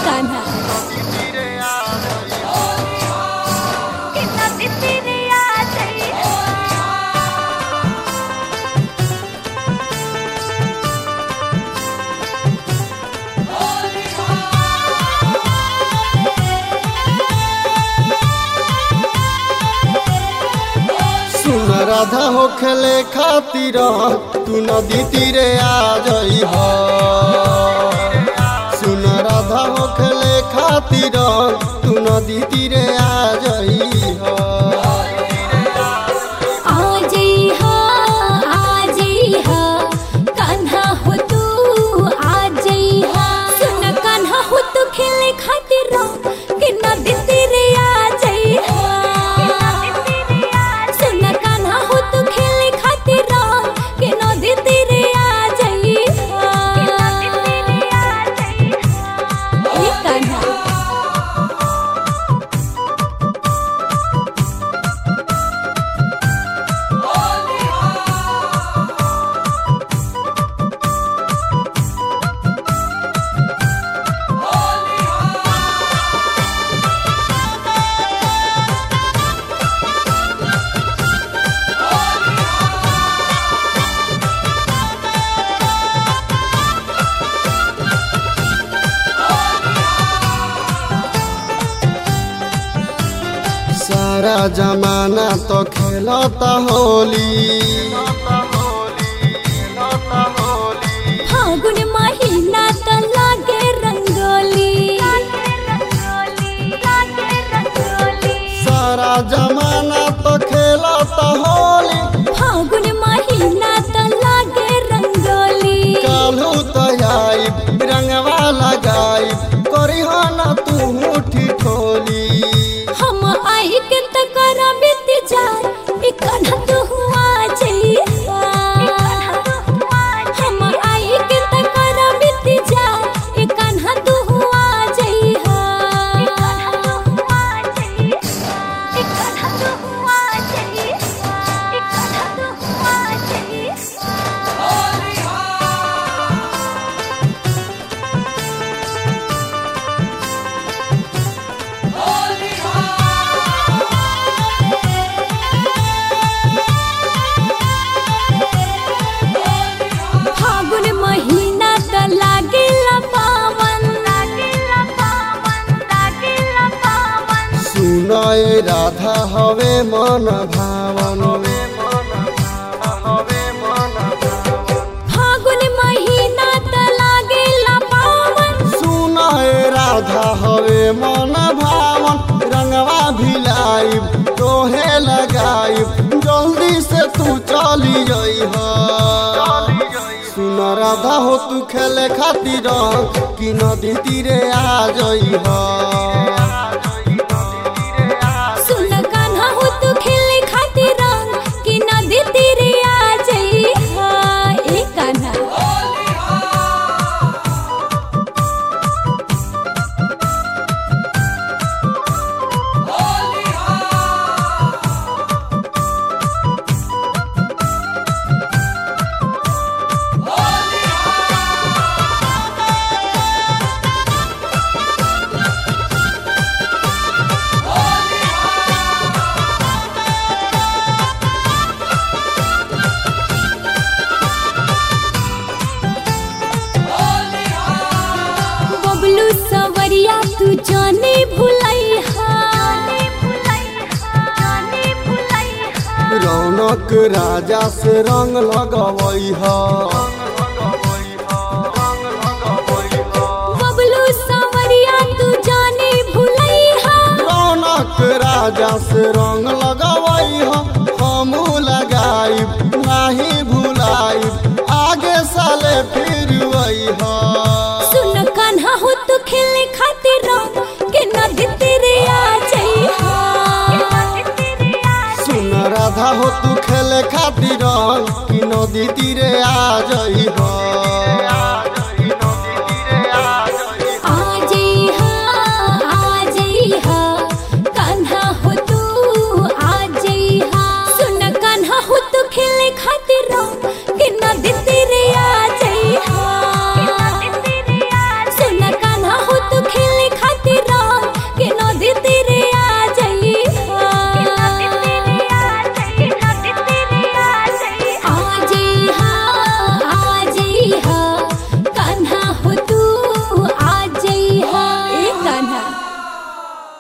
कान्हा कि नदी तीरे आ जाई सुन राधा हो खेले खातिर तू नदी तीरे आ जई हो सुन राधा हो खेले खातिर तू नदी तीरे आ जई हो आ जाई हा आ जाई हा कान्हा हो तू आ जाई हा सुन कान्हा हो तू खेले खातिर कि नदी तीरे आ जाई हा सुन कान्हा हो तू खेले खातिर कि नदी तीरे आ जाई हा ए कान्हा सारा जमाना तो खेलता होली फागुन महीना त लागे रंगोली सारा जमाना तो खेलता होली फागुन महीना त लागे रंगोली कालू तो आई रंगवा लगाई करी हो ना तू मुठी ठोली हम आई के त करा बीत जाए इकना तू हुआ जइया हम आई के त करा बीत जाए इकना तू हुआ जइया इकना तू हुआ जइया इकना तू हुआ जइया फागुन महीना त लागेला पावन लागेला पावन लागेला पावन सुन ए राधा हवे मन भावन फागुन महीना त लागेला पावन सुन ए राधा हवे मन भावन रंगवा भिलाई तोहे लगाई जल्दी से तू चली जई सुन राधा हो तू खेले खातिर कि नदी तीरे आ जई सुन कान्हा हो तू खेले खातिर रंग कि नदी तीरे आ जाई ए कान्हा बबलू सवरिया तू जाने भुलैहा रौनक राजा से रंग लगवई बबलू सवरिया तू जाने भुलैहा रौनक राजा से रंग लगवई हम लगाई नाही भुलाई आगे साले फिर वही सुन कान्हा हो तू खेले खातिर रंग के नदी तेरे आ जाइहा सुन राधा हो तू खेले खातिर कि नदी तीरे आ जई